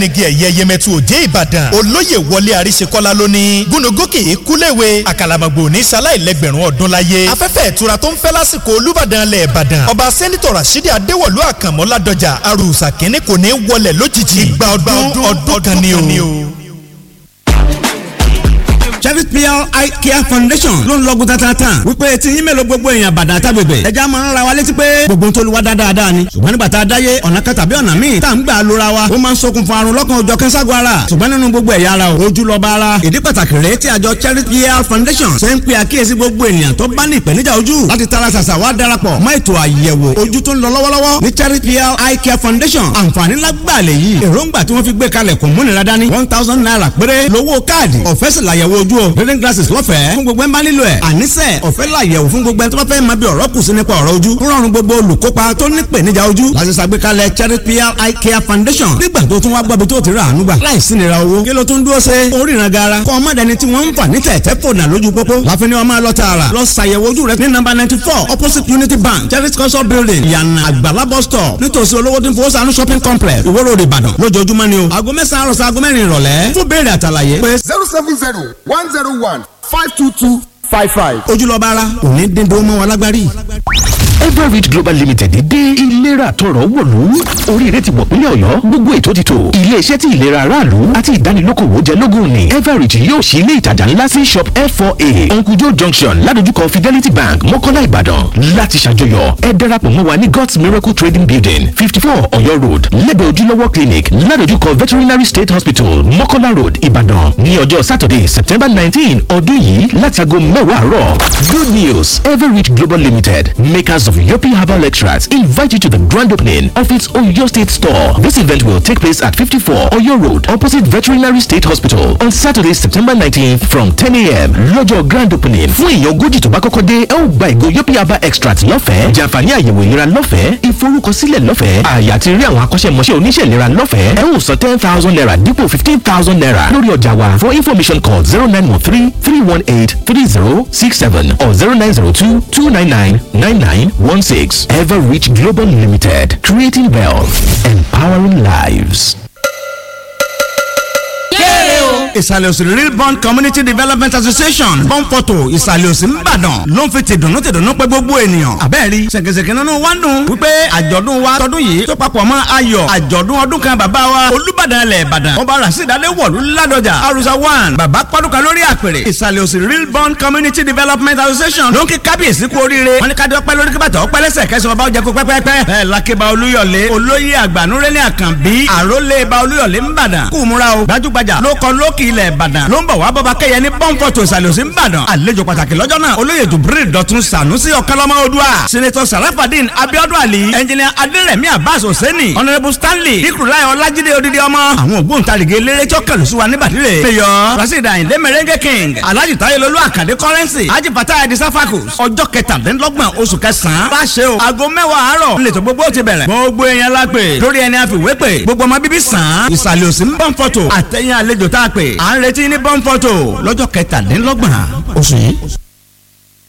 nigi ẹ̀yẹ yẹmẹtu òjé ìbàdàn olóyè wọlé àríṣekọ́lá lónìí gúnugókè kúléwe àkàlàmọ̀gbò ní sáláìlẹ́gbẹ̀rún ọdún láyé afẹ́fẹ́ ìtura tó ń fẹ́ lásìkò olúbàdàn lẹ̀ ìbàdàn ọba sẹ́nitọ̀ rasidi adéwọ̀lú àkànmọ́ ládọjà arúsà kínní kò ní wọlé lójijì ìgbà ọdún ọdún kan ni o. Cherry PR Eye Care Foundation ló ń lọ́gùn tatatan wípé tí yín mélòó gbogbo èèyàn bàdà tágbègbè ẹja máa ń ra wa létí pé gbogbo ń tolúwa dáadáa ni ṣùgbọ́n nígbà tá a dáyé ọ̀nà kan tàbí ọ̀nà míì tá à ń gbà lóra wa ó máa ń ṣokùnfà àrùn lọ́kàn òjọ̀ kẹ́sàgọ́ ara ṣùgbọ́n nínú gbogbo ẹ̀yà ara ojú lọ́ba ara ìdí pàtàkì rèé tí àjọ Cherry PR Foundation ṣe ń pe àkíyèsí gbogbo ènìyàn tó bá ní ìpèníjà ojú láti tara ṣàṣà wá darapọ̀ mọ́ ètò àyẹ̀wò ojú tó ń lọ lọ́wọ́lọ́wọ́ ní Cherry PR Eye Care Foundation àǹfààní lágbàlẹ̀ yìí èròǹgbà tí wọ́n fi gbé kalẹ̀ kò múnira dání one thousand naira péré lówó káàdì ọ̀fẹ́ sì làyẹ̀wò ojú o reading glasses lọ́fẹ̀ẹ́ fún gbogbo ẹ̀ ń bá nílò ẹ̀ àníṣe ọ̀fẹ́ làyẹ̀wò fún gbogbo ẹ̀ tó bá fẹ́ máa bí ọ̀rọ̀ kù sí nípa ọ̀rọ̀ ojú rọrùn gbogbo olùkópa tó ní ìpèníjà ojú láti ṣàgbékalẹ̀ Cherry PR Eye Care Foundation nígbà tó tún wá gbọ́bi tó ti rà àánú gbà láìsí nira owó kí ló tún dúró ṣe oríran gara kọ́ ọmọdéni tí wọ́n ń fà ní tẹ̀tẹ̀ fònà lójú pópó láfi ni wọ́n máa lọ tààrà lọ ṣàyẹ̀wò ojú rẹ ní nọ́mbà ninety four opposite Unity Bank Cherry culture building ìyànà àgbàlá bus stop nítòsí olówó tí ń fowó sànú shopping complex Ìwó Road Ìbàdàn lójoojúmọ́ ni o aago mẹ́sàn-án àròsọ aago mẹ́rin ìrọ̀lẹ́ fún béèrè àtàlàyé pé zero seven zero one zero one five two two five five. ojúlọ́ba ara òní dídó mọ́ wọn lágbárí. everreach global limited dé ìlera tọrọ wọ̀lú oríire ti wọ̀ pínlẹ̀ ọ̀yọ́ gbogbo ètò ti tò iléeṣẹ́ tí ìlera aráàlú àti ìdánilókòwò jẹ lógún ni everreach yóò ṣí ilé ìtajà ńlá sí shop f4a uncle joe junction ládojúkọ fidelity bank mọ́kọ́lá ìbàdàn láti ṣàjọyọ̀ ẹ darapọ̀ mọ́ wa ní god's miracle trading building fifty four ọ̀yọ́ road lẹ́gbẹ̀ẹ́ ojúlówó clinic ládojúkọ veterinary state hospital mọ́kọ́lá road ìbàdàn ní ọjọ́ saturday september nineteen ọdún yìí láti aago mẹ́wàá àárọ̀ good news everreach global limited makers of Yopi Herbal Extracts invite you to the grand opening of its Oyo State store. This event will take place at 54 Oyo Road, opposite Veterinary State Hospital, on Saturday, September 19th from 10 a.m. lọ́jọ́ grand opening. Fún èèyàn ogójì tó bá kọ́kọ́ dé, ẹ ó gba ìgò Yopi Herbal Extract lọ́fẹ̀ẹ́. Jàǹfààní àyẹ̀wò ìlera lọ́fẹ̀ẹ́. Ìforúkọsílẹ̀ lọ́fẹ̀ẹ́. Àyà ti rí àwọn akọ́ṣẹ́mọṣẹ́ oníṣẹ́ ìlera lọ́fẹ̀ẹ́. Ẹ ó san ten thousand naira dípò fifteen thousand naira lórí ọjà wa. For information call zero nine one three three one eight three zero six seven or zero nine zero two two nine nine nine nine one six. Ever Reach Global Limited, creating wealth, empowering lives. ìsàlẹ̀ òsì real bond community development association bọ́ǹpọ̀tò ìsàlẹ̀ òsì ńbàdàn ló ń fi tìdùnnú tìdùnnú pé gbogbo ènìyàn àbẹ́ẹ̀rí ṣèkèṣèkè nínú wa ń dùn wípé àjọ̀dún wa tọdún yìí tó papọ̀ mọ́ ayọ̀ àjọ̀dún ọdún kan bàbá wa olúbàdàn ilẹ̀ ìbàdàn ọba rasidade wọ̀lú ládọjà arusa one bàbá pọ́dúkà lórí àpèrè ìsàlẹ̀ òsì real bond community development association ló ń kí kábíyèsí kú oríire wọn ní ká dọ́pẹ́ lórí kíbàtà ọpẹ́ lẹ́sẹ̀ kẹsàn-án ọba ọjà kó pẹ́pẹ́pẹ́ bẹ́ẹ̀ lakeba olúyọ̀lé olóyè àgbànúrẹ́lẹ̀ àkànbí àrólé ba olúyọ̀lé ńbàdàn kú múra o gbajúgbajà ló kọ lókì ilẹ̀ ìbàdàn ló ń bọ̀ wá bọ́ba kẹ́yẹ ní pọ́ńpọ̀tò ìsàlùsí ńbàdàn àlejò pàtàkì lọ́jọ́ náà olóyè dùbúrì dọ̀tun sànúsì ọ̀kánlọ́mọ odua sinetọ sarafadin abiodun ali ẹnjìnìà adérẹ̀mí abbas hosseini honourable stanley ikurulayi ọlájídé odidi ọmọ àwọn ògbóǹtarìgì eléré tí ó kẹlù sí wa níbàdílé mayor rasheed ayinde merengue king alhaji tayelolu akande currency haji fatah edi safakus ọjọ́ kẹtàdínlọ́gbọ̀n oṣù kẹsàn-án bá ṣe o aago mẹ́wàá àárọ̀ nílẹ̀ gbogbo ti bẹ̀rẹ̀ gbogbo èèyàn la pè lórí ẹni àfiwé pè gbogbo ọmọ bíbí sàn án ìsàlẹ̀ òsì ń bọ̀ fọ́tò àtẹ̀yìn àlejò tá a pè à ń retí ní bọ́ńfọ́tò lọ́jọ́ kẹtàdínlọ́gbọ̀n oṣù yìí.